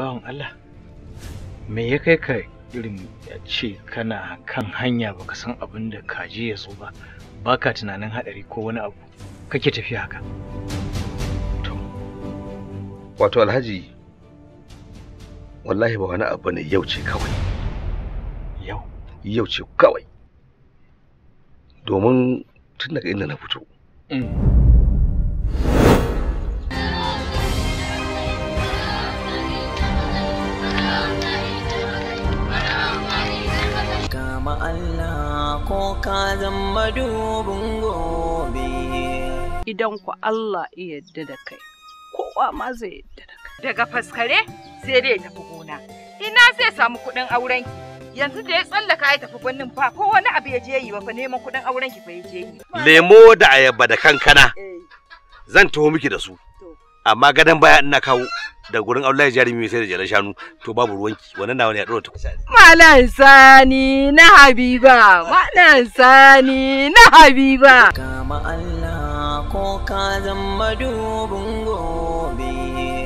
bawan Allah me ya kai ka irin ya ce kana kan hanya baka san abin da kaji ya so ba baka tunanin hadari ko wani abu kake tafiya haka to wato alhaji wallahi ba wani abu ne yau ce kawai yau yau ce kawai domin tun daga inda na fito kama Allah ko ka zama dubin gobe. Idan ku Allah ya yarda da kai, kowa ma zai yarda da kai. Daga faskare sai dai ya tafi gona. Ina zai samu kuɗin auren yanzu da ya tsallaka ya tafi gwanin fa ko wani abu ya je yi ba fa neman kuɗin auren ki fa ya je yi. lemo da ayaba da kankana zan taho miki da su amma gadon baya ina kawo da gurin Allah ya jarumi sai da jalan shanu to babu ruwanki wannan nawa ne ya dora ta Malam Sani na Habiba, Malam Sani na Habiba. Kama Allah ko ka zama dubin gobe.